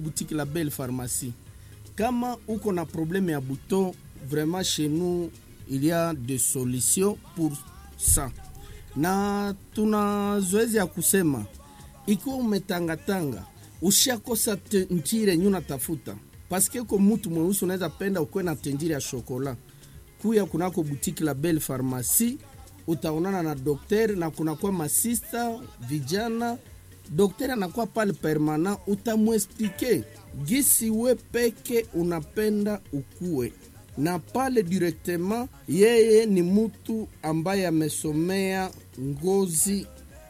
boutique la Belle Pharmacie. Kama uko na problème ya bouton, vraiment chez nous il y a des solutions pour ça. Na tuna zoezi ya kusema ikiwa umetangatanga ushakosa tentire yenye unatafuta, paske ko mutu mweusi unaweza penda ukuwe na tentire ya shokola, kuya kunako boutique la Belle Pharmacie utaonana na daktari na kunakuwa masista vijana daktari anakuwa pale permanent, utamwesplike gisi we peke unapenda ukue na pale directement. Yeye ni mutu ambaye amesomea ngozi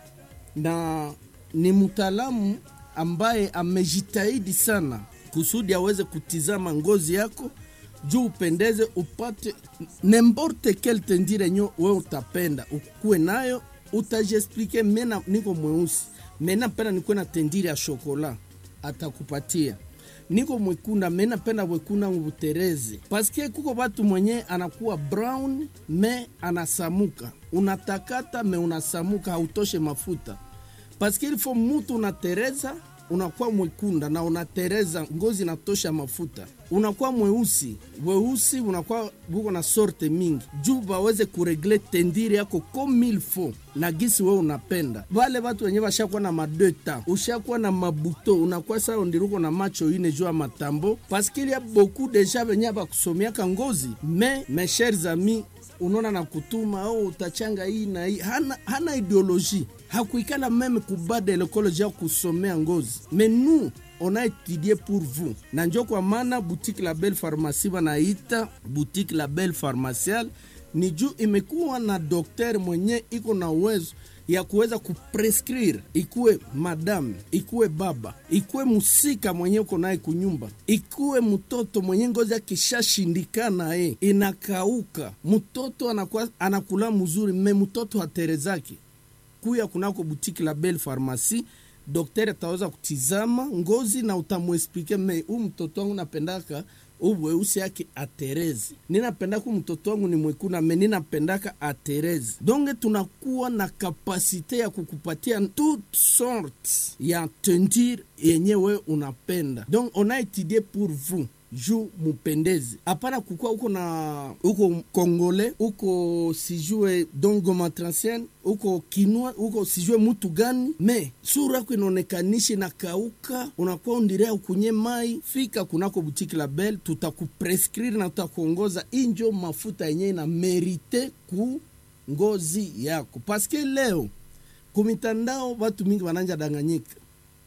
na ni mtaalamu ambaye amejitahidi sana kusudi aweze kutizama ngozi yako juu upendeze, upate nemborte kel tendire nyo we utapenda ukuwe nayo, utajiexplike. Mena niko mweusi mena penda nikuwe na tendire ya shokola, atakupatia niko mwekunda mena penda wekunda ngubutereze, paske kuko batu mwenye anakuwa brown me anasamuka, unatakata me unasamuka, hautoshe mafuta paske ilifo mutu unatereza unakuwa mwekunda na unatereza ngozi inatosha mafuta, unakuwa mweusi weusi, unakuwa buko na sorte mingi juu baweze kuregle tendiri yako comme il faut na gisi we unapenda. Vale watu wenye washakuwa na madeta, ushakuwa na mabuto, unakuwa sao ndiruko na macho ine juu ya matambo paske il y a beaucoup deja venye bakusomiaka ngozi me mes chers amis unaona na kutuma oh, utachanga hii na hii. Hana, hana ideologie hakuikala meme kubada lekoloji ya kusomea ngozi mais nous on a étudié pour vous, na njo kwa maana boutique la Belle Pharmacie banaita boutique la Belle Pharmaciale ni juu imekuwa na dokter mwenye iko na uwezo ya kuweza kuprescrire, ikuwe madame, ikuwe baba, ikuwe musika mwenye uko naye kunyumba, ikuwe mtoto mwenye ngozi akishashindikana e inakauka, mtoto anakuwa anakula mzuri, me mtoto haterezaki kuya kunako butiki la Belle Pharmacie, daktari ataweza kutizama ngozi na utamwesplike, me huu mtoto wangu napendaka uweusi yake aterezi, ninapendaka mtoto wangu ni mwekuna, me ninapendaka aterezi. Donge tunakuwa na kapasite ya kukupatia toute sorte ya tendir yenye we unapenda, donc on a étudié pour vous juu mupendezi, hapana kukua uko na uko kongole uko sijue dongo matransien uko kinwa uko sijue mutu gani, me sura yako inaonekanishi na kauka, unakuwa undirea ukunye mai. Fika kunako butiki la Belle, tutakuprescrire na tutakuongoza injo mafuta yenye na merite ku ngozi yako, paske leo kumitandao watu mingi wananja danganyika,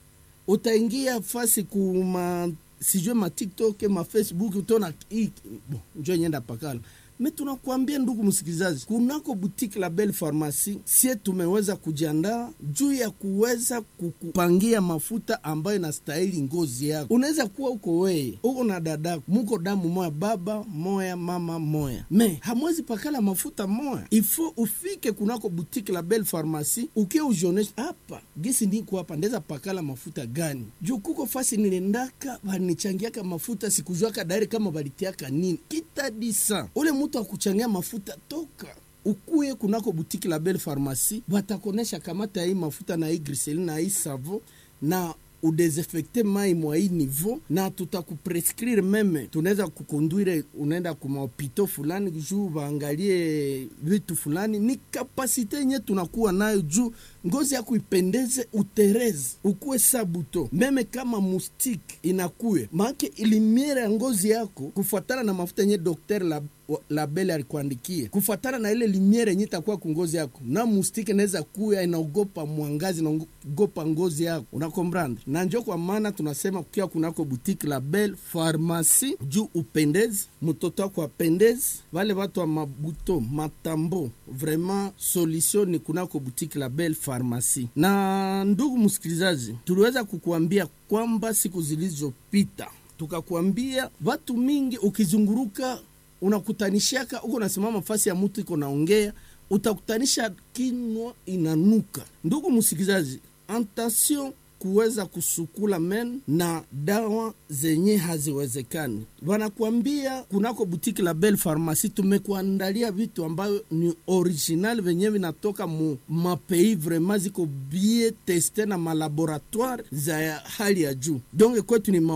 utaingia fasi kuma sijue ma TikTok ma Facebook utaona bon, njo nyenda pakala me tunakuambia ndugu msikilizaji, kunako boutique la Belle Pharmacie sie tumeweza kujiandaa juu ya kuweza kukupangia mafuta ambayo inastahili ngozi yako. Unaweza kuwa uko weye uko na dadako, muko damu moya, baba moya, mama moya, me hamwezi pakala mafuta moya. Ifo ufike kunako boutique la Belle Pharmacie ukie ujionesha hapa gisi niko hapa, ndeza pakala mafuta gani juu kuko fasi nilendaka banichangiaka mafuta sikujuaka dairi kama balitiaka nini kitadisa ule mtu akuchangia mafuta toka ukuye kunako butiki la Belle Pharmacie, batakonesha kamata hii mafuta na hii griseline na hii savo na udesinfecte mai mwa hii niveau, na tutakuprescrire meme, tunaweza kukonduire unaenda kumahopito fulani juu baangalie vitu fulani. Ni kapasite yenye tunakuwa nayo juu ngozi yako ipendeze, utereze, ukuwe sabuto meme kama mustike inakuye maake ilimiere ya ngozi yako kufuatana na mafuta yenye dokter la la Belle alikuandikia kufuatana na ile limiere yenye itakuwa kungozi yako, na mustike naweza kuya inaogopa mwangazi, inaogopa ngozi yako, unakombranda na njo kwa maana tunasema kukia kunako butiki la Belle Pharmacie juu upendezi, mtoto wako apendezi, wale watu wa mabuto matambo, vraiment solution ni kunako butiki la Belle Pharmacie. Na ndugu msikilizaji, tuliweza kukuambia kwamba siku zilizopita tukakuambia watu mingi ukizunguruka unakutanishaka uko nasimama fasi ya mtu iko naongea, utakutanisha kinwa inanuka. Ndugu msikilizaji, attention kuweza kusukula men na dawa zenye haziwezekani. Wanakuambia kunako butiki la Belle Pharmacie tumekuandalia vitu ambayo ni original venye vinatoka mu mapei vraiment ziko bie teste na malaboratoire za hali ya juu, donc kwetu ni